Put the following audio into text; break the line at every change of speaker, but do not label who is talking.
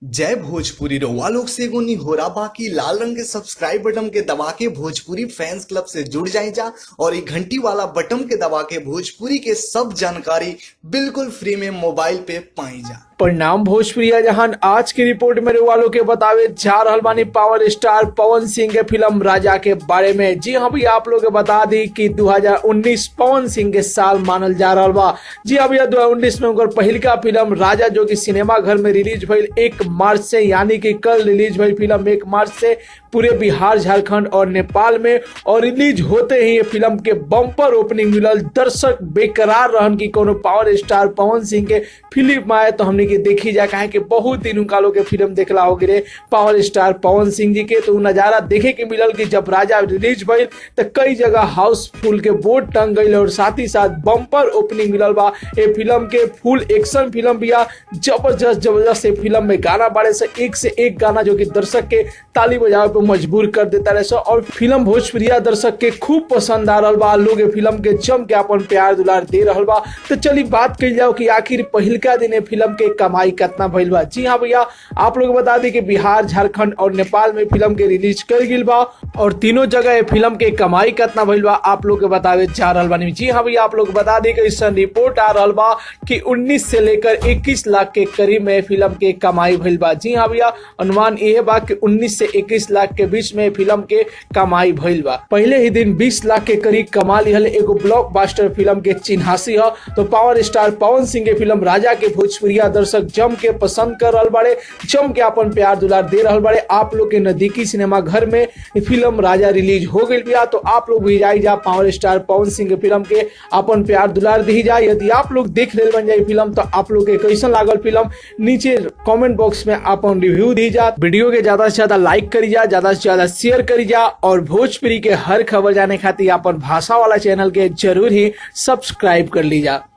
जय भोजपुरी रउआ लोग से एगो निहोरा बाकी लाल रंग के सब्सक्राइब बटन के दबा के भोजपुरी फैंस क्लब से जुड़ जाए जा और ये घंटी वाला बटन के दबा के भोजपुरी के सब जानकारी बिल्कुल फ्री में मोबाइल पे पाई जा
परिणाम भोजप्रिया जहान आज की रिपोर्ट में वालों के बतावे जा रहल बानी पावर स्टार पवन सिंह के फिल्म राजा के बारे में जी हाँ भैया आप लोग के बता दी कि 2019 पवन सिंह के साल मानल जा रहा बा जी हाँ भैया 2019 में उनकर पहिलका फिल्म राजा जो कि सिनेमा घर में रिलीज भइल एक मार्च से यानी कि कल रिलीज भइल फिल्म एक मार्च से पूरे बिहार झारखंड और नेपाल में और रिलीज होते ही ये फिल्म के बम्पर ओपनिंग मिलल दर्शक बेकरार रहन की कोनो पावर स्टार पवन सिंह के फिल्म आए तो हमने के देखी जाए काहे कि बहुत दिन उनका लोग के फिल्म देखला हो गिरे पावर स्टार पवन सिंह जी के तो उ नजारा देखे के मिलल कि जब राजा रिलीज भइल तो कई जगह हाउसफुल के बोर्ड टंग गई और साथ ही साथ बम्पर ओपनिंग मिलल बा ये फिल्म के फुल एक्शन फिल्म बिया जबरदस्त जबरदस्त ये फिल्म में गाना बाड़े से एक से एक गाना जो कि दर्शक के ताली बजावे पे मजबूर कर देता रहे सो और फिल्म भोजप्रिया दर्शक के खूब पसंद आ रहल बा लोग ये फिल्म के जम के अपन प्यार दुलार दे रहल बा तो चली बात कही जाओ कि आखिर पहिलका दिन ये फिल्म के कमाई कितना भइल बा जी हाँ भैया आप लोग बता दी कि बिहार झारखंड और नेपाल में फिल्म के रिलीज कर गिल बा और तीनों जगह ये फिल्म के कमाई कितना भइल बा आप लोग के बतावे जा रहल बानी जी हाँ भैया आप लोग बता दी कि इस रिपोर्ट आ रहल बा कि 19 से लेकर 21 लाख के करीब में फिल्म के कमाई भइल बा जी हाँ भैया अनुमान ये बा कि 19 से 21 लाख के बीच में फिल्म के कमाई भइल बा पहले ही दिन 20 लाख के करीब कमा लिहल एगो ब्लॉकबस्टर फिल्म के चिन्हासी ह तो पावर स्टार पवन सिंह के फिल्म राजा के भोजपुरिया दर्शक जम के पसंद कर रहल बाड़े जम के अपन प्यार दुलार दे रहल बाड़े आप लोग के नजदीकी सिनेमा घर में ये फिल्म राजा रिलीज हो गई बिया तो आप लोग भी जाई जा पावर स्टार पवन सिंह के फिल्म के अपन प्यार दुलार दी जाए यदि आप लोग देख ले बन जाए फिल्म तो आप लोग के कैसन लागल फिल्म नीचे कमेंट बॉक्स में अपन रिव्यू दी जा वीडियो के ज्यादा से ज्यादा लाइक करी जा ज्यादा से ज्यादा शेयर करी जा और भोजपुरी के हर खबर जाने खातिर अपन भाषा वाला चैनल के जरूर ही सब्सक्राइब कर ली जा